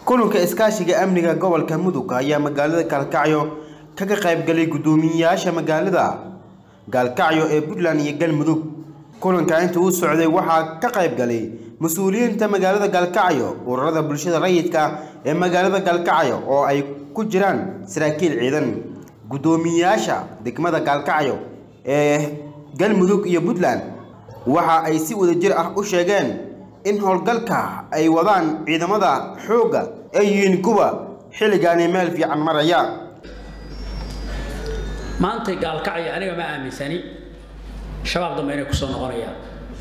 kulanka iskaashiga amniga gobolka mudug ayaa magaalada gaalkacyo kaga qaybgalay guddoomiyeyaasha magaalada gaalkacyo ee puntland iyo galmudug kulanka inta uu socday waxaa ka qaybgalay mas-uuliyiinta magaalada gaalkacyo ururada bulshada rayidka ee magaalada gaalkacyo oo ay ku jiraan saraakiil ciidan guddoomiyeyaasha degmada gaalkacyo ee galmudug iyo puntland waxa ay si wadajir ah u sheegeen in howlgalka ay wadaan ciidamada xoogga ay yihiin kuwa xilligaani meel fiican maraya maantay gaalkacyo aniga ma aaminsani shabaab dambe inay kusoo noqonayaan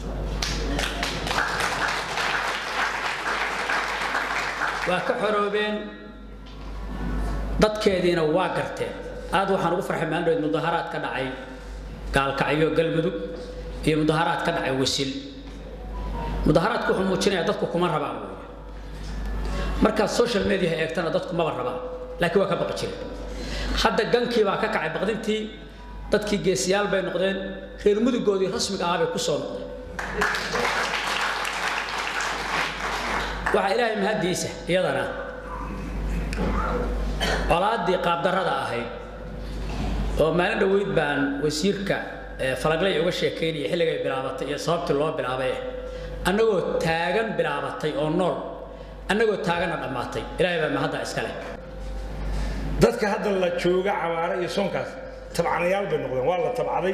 waa ka xoroobeen dadkeediina waa garteen aad waxaan ugu farxay maandhoweed mudaharaad ka dhacay gaalkacyo galmudug iyo mudaharaad ka dhacay wasil mudaharaadku wuxuu muujinayaa dadku kuma rabaan wey markaad social media eegtana dadku maba rabaan laakiin waa ka baqi jireen hadda gankii baa ka kacay baqdintii dadkii geesiyaal bay noqdeen reer mudugoodii rasmiga ahaa bay ku soo noqdeen waxaa ilaahay mahaddiisa iyadana colaaddii qaabdarrada ahayd oo maalin dhoweyd baan wasiirka falaglay uga sheekaynaya xilligay bilaabatay iyo sababtii loo bilaabay annagoo taagan bilaabatay oo nool annagoo taaganna dhammaatay ilaahay baa mahadda iska leh dadka hadda la jooga cabaare iyo soonkaas tabcanayaal bay noqdeen waa la tabcaday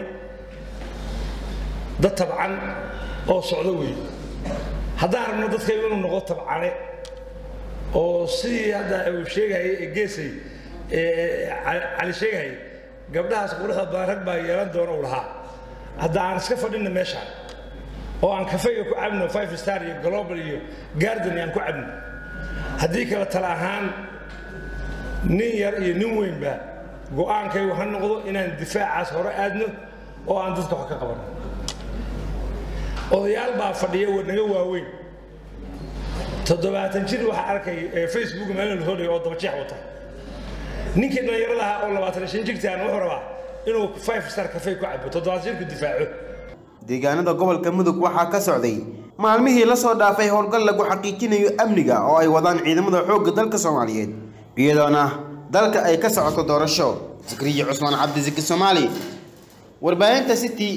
dad tabcan oo socdo weeye haddaan rabno dadkaygu inuu noqdo tabcane oo sidii hadda uu sheegayay ee geesay cali sheegayay gabdhahaas quruxda badan rag baa yeelan doona uu lahaa hadda aan iska fadhinna meeshaan oo aan kafeyga ku cabno five star iyo global iyo garden aan ku cabno haddii kale tala ahaan nin yar iyo nin weynba go'aankaygu ha noqdo inaan difaacaas hore aadno oo aan dadka wax ka qabanno odayaal baa fadhiya naga waaweyn toddobaatan jir waxaa arkay facebook maalin la hodhay oo dabajeex wata ninkii dhallinyarada ahaa oo labaatan shan jirtaan wuxuu rabaa inuu five star kafey ku cabo toddobaatan jirku difaaco deegaanada gobolka mudug waxaa ka socday maalmihii la soo dhaafay howlgal lagu xaqiijinayo amniga oo ay wadaan ciidamada xoogga dalka soomaaliyeed iyadoona dalka ay ka socoto doorasho zikriya cusmaan cabdisiki soomaali warbaahinta city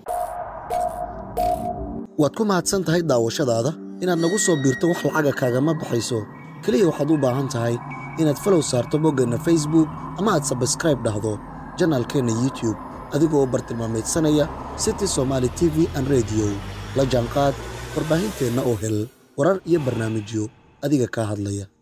waad ku mahadsan tahay daawashadaada inaad nagu soo biirto wax lacaga kaagama baxayso keliya waxaad u baahan tahay inaad falow saarto boggeenna facebook ama aad sabskraib dhahdo janaalkeenna youtube adigoo u bartilmaamaydsanaya city somaali t v an rediyo la jaanqaad warbaahinteenna oo hel warar iyo barnaamijyo adiga kaa hadlaya